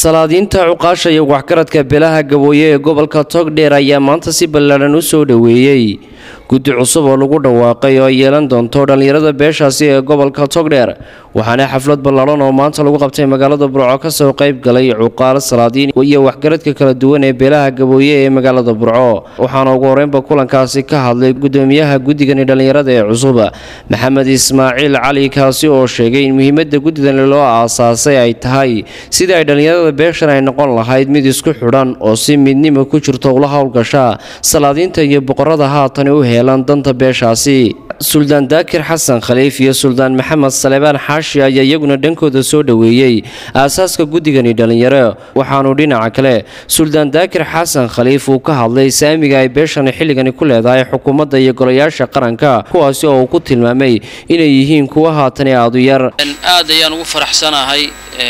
salaadiinta cuqaasha iyo waxgaradka beelaha gabooye ee gobolka togdheer ayaa maanta si ballaadhan u soo dhoweeyey guddi cusub oo lagu dhawaaqay oo ay yeelan doonto dhallinyarada beeshaasi ee gobolka togdheer waxaana xaflad ballaadhan oo maanta lagu qabtay magaalada burco kasoo qayb galay cuqaal salaadiin iyo waxgaradka kala duwan ee beelaha gabooye ee magaalada burco waxaana ugu horeynba kulankaasi ka hadlay gudoomiyaha guddigani dhallinyarada ee cusub maxamed ismaaciil cali kaasi oo sheegay in muhiimada guddidani loo aasaasay ay tahay sidii ay dhallinyarada beeshan ay noqon lahayd mid isku xidhan oo si midnimo ku jirto ula howlgasha salaadiinta iyo boqorada haatan u heelan danta beeshaasi suldaan daakir xasan khaliif iyo suldaan maxamed salebaan xaashi ayaa iyaguna dhankooda soo dhoweeyey aasaaska guddigani dhallinyaro waxaanu dhinaca kale suldaan daakir xasan khaliif uu ka hadlay saamiga ay beeshani xilligani ku leedahay xukuumadda iyo golayaasha qaranka kuwaasi oo uu ku tilmaamay inay yihiin kuwa haatan ee aadu yar aad ayaan ugu faraxsanahay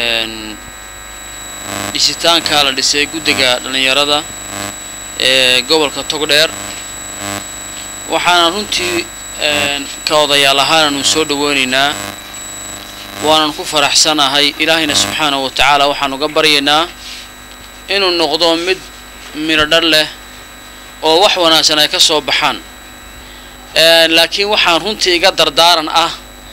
dhisitaanka la dhisay guddiga dhallinyarada ee gobolka togdheer waxaanan runtii ka odayaal ahaananu soo dhaweynaynaa waanan ku faraxsanahay ilaahayna subxaanahu wa tacaala waxaan uga baryaynaa inuu noqdo mid midhodhar leh oo wax wanaagsan ay ka soo baxaan laakiin waxaan runtii iga dardaaran ah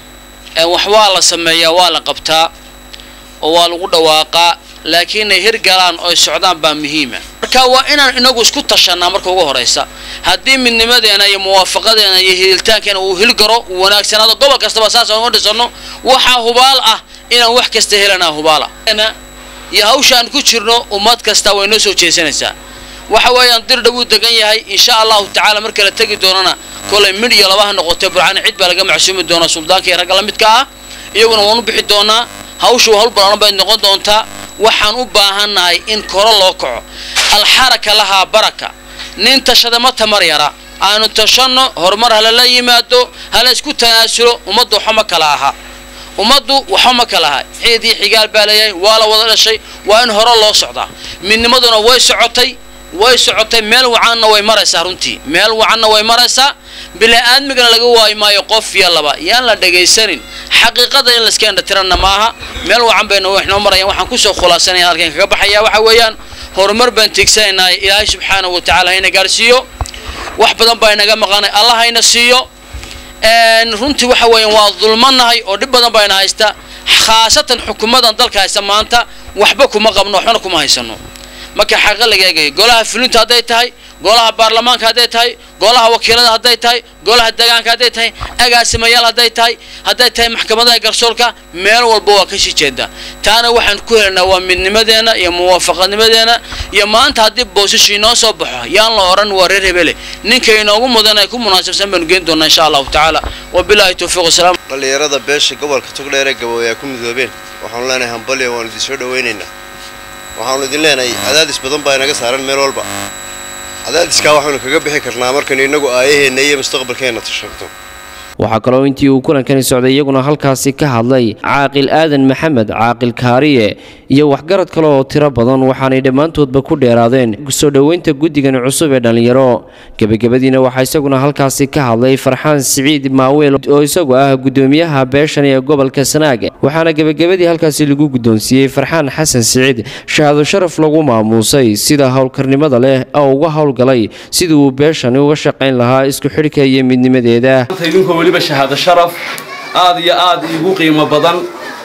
wax waa la sameeyaa waa la qabtaa oo waa lagu dhawaaqaa laakiin ay hirgalaan oo ay socdaan baa muhiima marka waa inaan inagu isku tashanaa marka ugu horaysa haddii midnimadeena iyo muwaafaqadeena iyo hiilitaankeena uu hilgaro uu wanaagsanaado gobol kastaba saasaan uga dhisano waxaa hubaal ah inaan wax kasta helanaa hubaala iyo hawshaan ku jirno ummad kasta way noo soo jeesanaysaa waxa weeyaan dirdha wuu degan yahay insha allahu tacaala marka la tegi doonana kolay midh iyo labaha noqotay burcana cid baa laga macsuumi doonaa suldaanka iyo ragga la midka ah iyaguna waan u bixi doonaa hawshu hawl ballaaran bay noqon doontaa waxaan u baahannahay in koro loo kaco alxaraka lahaa baraka nin tashada ma tamar yara aanu tashanno horumar halala yimaado hala isku tanaasulo ummaddu waxba ma kala aha ummaddu waxba ma kala aha ciid iyo xigaal baa leeyahay waa la wada dhashay waa in hore loo socdaa midnimaduna way socotay way socotay meel wacanna way maraysaa runtii meel wacanna way maraysaa bili-aadmigana laga waayi maayo qof iyo laba yaan la dhagaysanin xaqiiqada in layska indhatiranna maaha meel wacan bayna waxnoo marayaan waxaan kusoo khulaasanaya halkan kaga baxaya waxa weeyaan horumar baan tiigsanaynaa ilaahay subxaanahu wa tacala hayna gaarsiiyo wax badan baa inaga maqanay allah hayna siiyo runtii waxa weeyaan waa dulmanahay oo dhib badan baa ina haysta khaasatan xukuumadan dalka haysta maanta waxba kuma qabno waxbana kuma haysano marka xaqa laga eegayo golaha fulinta hadday tahay golaha baarlamaanka hadday tahay golaha wakiilada hadday tahay golaha deegaanka hadday tahay agaasimayaal hadday tahay hadday tahay maxkamadaha garsoorka meel walba waa ka sii jeedaa taana waxaan ku helanaa waa midnimadeena iyo muwaafaqadnimadeena iyo maanta haddii boosashu inoo soo baxo yaan la odhan waa reer hebele ninka inoogu mudan ay ku munaasabsan baanu geen doonaa insha allahu tacaala wabilaahi towfiiq wasalaam dhallinyarada beesha gobolka togdheer ee gabooye ay ku midoobeen waxaanu leenahay hambalya waanu idin soo dhawaynaynaa waxaanu idin leenahay cadaadis badan baa inaga saaran meel walba cadaadiskaa waxaynu kaga bixi karnaa markaynu innagu aayaheenna iyo mustaqbalkeenna tashanto waxaa kaloo intii uu kulankani socday iyaguna halkaasi ka hadlay caaqil aadan maxamed caaqil kaariye iyo waxgarad kale oo tiro badan waxaanay dhammaantoodba ku dheeraadeen soo dhoweynta guddigani cusub ee dhallinyaro gebagabadiina waxaa isaguna halkaasi ka hadlay farxaan siciid maaweel oo isagu ah gudoomiyaha beeshan ee gobolka sanaag waxaana gebagabadii halkaasi lagu guddoonsiiyey farxaan xasan siciid shahaado sharaf lagu maamuusay sida howlkarnimada leh oo uga howlgalay sidii uu beeshani uga shaqayn lahaa isku xidhka iyo midnimadeeda idinkoo weliba shahaado sharaf aad iyo aad iigu qiimo badan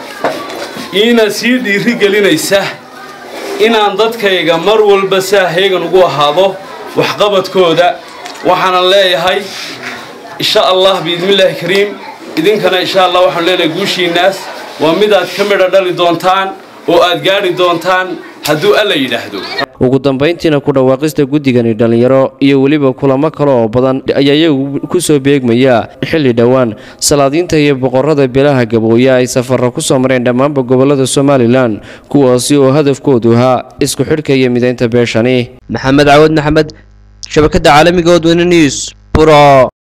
iina sii dhiiri gelinaysa inaan dadkayga mar walba saa heegan ugu ahaado waxqabadkooda waxaanan leeyahay insha allah biidnillaahi kariim idinkana insha allah waxaanu leenahay guushiinnaas waa mid aad ka midha dhali doontaan oo aad gaadhi doontaan hadduu alla yidhaahdo ugu dambayntiina ku dhawaaqista guddigani dhallinyaro iyo weliba kulamo kale oo badan ayaa iyagu ku soo beegmaya xilli dhowaan salaadiinta iyo boqorada beelaha gabooye ay safarra ku soo mareen dhammaanba gobolada somalilan kuwaasi oo hadafkoodu ahaa isku xidhka iyo midaynta beeshani maxamed cawad maxamed shabakada caalamiga odweyne news buro